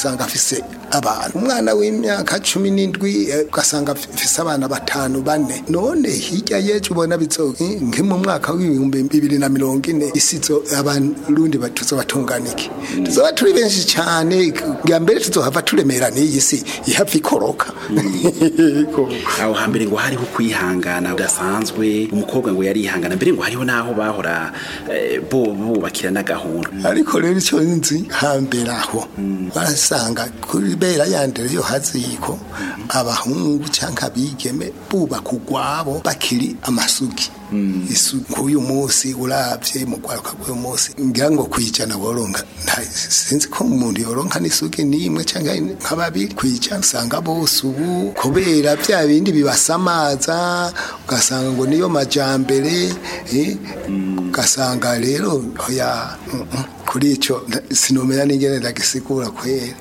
ugasanga afise abantu umwana w'imyaka cumi n'indwi eh, ugasanga afise abana batanu bane none hirya yejo ubona bizo nki mu mwaka w'ibihumbi bibiri na mirongo ine isizo abarundi ba- tuzobatunga iki tuzoba turi benshi cyane bwa mbere tuzohava turemera n'iyi si ihava ikoroka Yego. aho hambere ngo hariho kwihangana udasanzwe umukobwa ngo yarihangana mbere ngo hariho n'aho bahora eh, bo bubakira n'agahunda ariko rero icyo nzi hambere aho barasanga kuri bera yandere yo haziko abahungu cyangwa abigeme bubaka ugwabo bakiri amasugi isuku uyu munsi uravye mu kwaruka k'uyu munsi ngira ngo kwijana woronka nta- sinzi ko umuntu yoronka n'isugi n'imwe cyangwa nka babiri kwijana usanga bose ubu kubera bya bindi bibasamaza ugasanga ngo niyo majambere eh, ugasanga rero oya mm, mm, kuri ico nda- sinomenya n'ingene ndagisigura kwera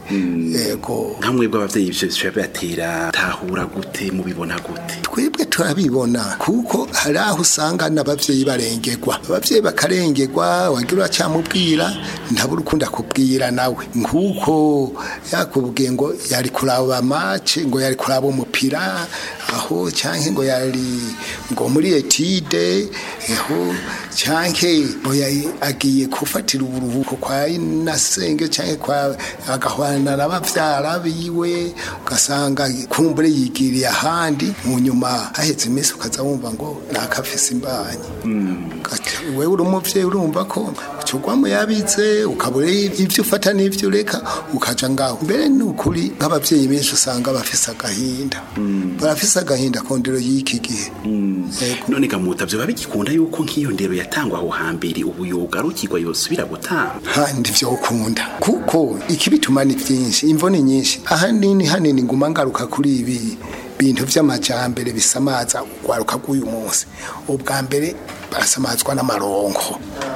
yego nka mwebwe abavyeyi ivyo bica bibatera tahura gute mubibona gute twebwe turabibona kuko hari aho usanga n'abavyeyi barengerwa abavyeyi bakarengerwa wagira uracyamubwira ntabura ukunda kubwira nawe nk'uko yakubwiye ngo yari kuraba mace ngo yari kuraba umupira aho canke ngo yari ngo muri etide aho canke ngo yari agiye gufatira uburuhuko kwa nasenge canke kwa agahwana n'abavyara biwe ugasanga kumbure yigiriye ahandi mu nyuma haheze iminsi ukaza wumva ngo nakafise imbanyi Ugaca- wewe uri umuvyeyi urumva ko ucugwamo yabitse ukabura ivyo ufata n'ivyo ureka ukaja ngaho mbere ni ukuri nk'abavyeyi benshi usanga bafise agahinda barafise agahinda kondero y'iki gihe Yego. none gamuta vyoba bigikunda yuko nk'iyo ndero yatangwa aho hambere ubu yogarukirwa yosubira gutanga handi vyokunda kuko ikibituma ni vyinshi imvo ni nyinshi ahanini hanini nguma ngaruka kuri ibi bintu vy'amajambere bisamaza ugwaruka rw'uyu munsi ubwa mbere barasamazwa n'amaronko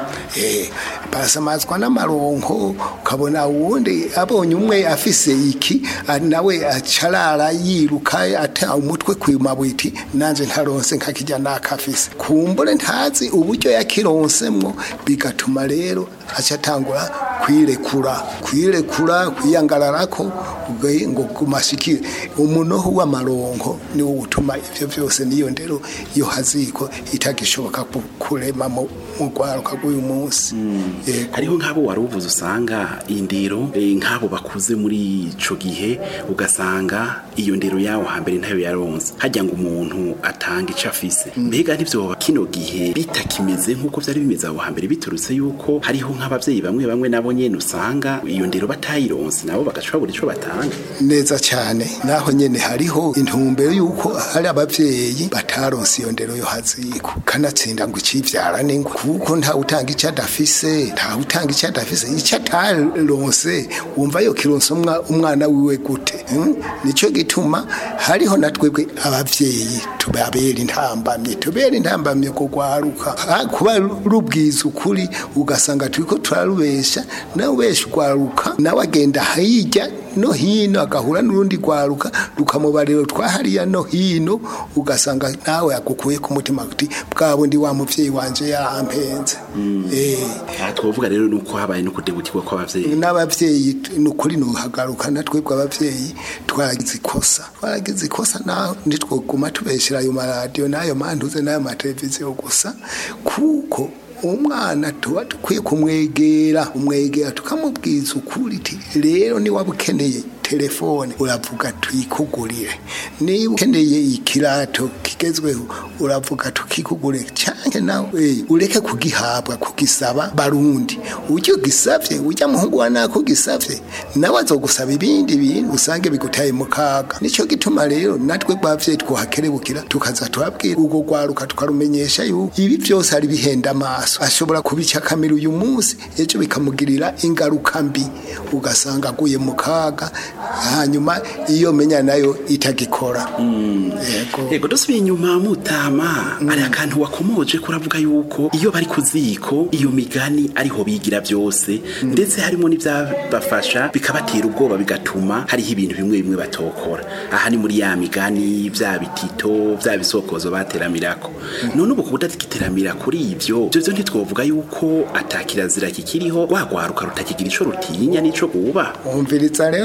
eh barasamazwa n'amaronko ukabona uwundi abonye umwe afise iki ah, nawe acarara yiruka ata umutwe kwimabwiti nanje ntaronse nkakijya nakafise kumbure ntazi uburyo yakironsemwo bigatuma rero acatangura kwirekura kwirekura kwiyangararako ugaye ngo kumashikire umunoho w'amaronko niwo utuma ivyo vyose niyo ndero iyo haziko itagishoboka ku- kurema mu mu rwaruka rw'uyu munsi Yego. hariho nk'abo wari uvuze usanga indero eh, nk'abo bakuze muri ico gihe ugasanga iyo ndero yawo hambere ntayo yaronse hajya ngo umuntu atanga ico afise mbega ntivyoba kino gihe bitakimeze nk'uko vyari bimeze aho hambere biturutse yuko hariho nk'abavyeyi bamwe bamwe nabo nyene usanga iyo ndero batayironse nabo bagaca babura ico batanga neza cyane naho nyene hariho intumbero yuko hari abavyeyi bataronse iyo ndero yo haziko kanatsinda ngo icivyara ningo kuko nta utanga icyo adafise nta utanga icyo adafise icyo ataronse wumva yo kironse umwa- umwana wiwe gute hmm? nico gituma hariho na twebwe abavyeyi tubabera intambamye tubera intambamye kugwaruka Ah, kuba rubwiza ukuri ugasanga turiko turarubesha nawe ubesha ugwaruka nawe agenda hirya no hino agahura n'urundi rwaruka rukamubariro twahariya no hino ugasanga nawe agukuye ku mutima kuti bwa bundi wa muvyeyi wanje yarampenze eh aha twovuga rero nuko habaye no kudebutirwa kw'abavyeyi n'abavyeyi ni ukuri nuhagaruka na twebwe abavyeyi twaragize ikosa twaragize ikosa naho ntitwoguma tubeshera ayo maradiyo n'ayo mantuze n'ayo mateleviziyo gusa kuko umwana tuba dukwiye kumwegera umwegera tukamubwiza ukuri ti rero niba ukeneye telefone uravuga tuyikugurire niba ukeneye ikirato kigezweho uravuga tukikugurire cyangwa nawe eh, ureke kugihabwa kugisaba barundi ujya ugisavye ujya muhungu wa nako gisavye nawe azogusaba ibindi bintu usange bigutaye mu kaga nico gituma rero natwe bavyeyi twohakerebukira tukaza turabwira ubwo rwaruka tukarumenyesha yuko ibi byose ari bihenda amaso ashobora kubica kamera uyu munsi ejo bikamugirira ingaruka mbi ugasanga aguye mu kaga hanyuma iyo menya nayo itagikora yego yego dusubiye inyuma mutama hari akantu wakomoje kuravuga yuko iyo bari ku ziko iyo migani ariho bigira byose ndetse harimo n'ibyabafasha bikabatera ubwoba bigatuma hariho ibintu bimwe bimwe batokora aha ni muri ya migani bya bitito bya bisokozo bateramirako none ubu kudatiteramira kuri ibyo ibyo byo ntitwovuga yuko atakirazira kikiriho wagwaruka rutakigira ico rutinya n'ico guba umviriza rero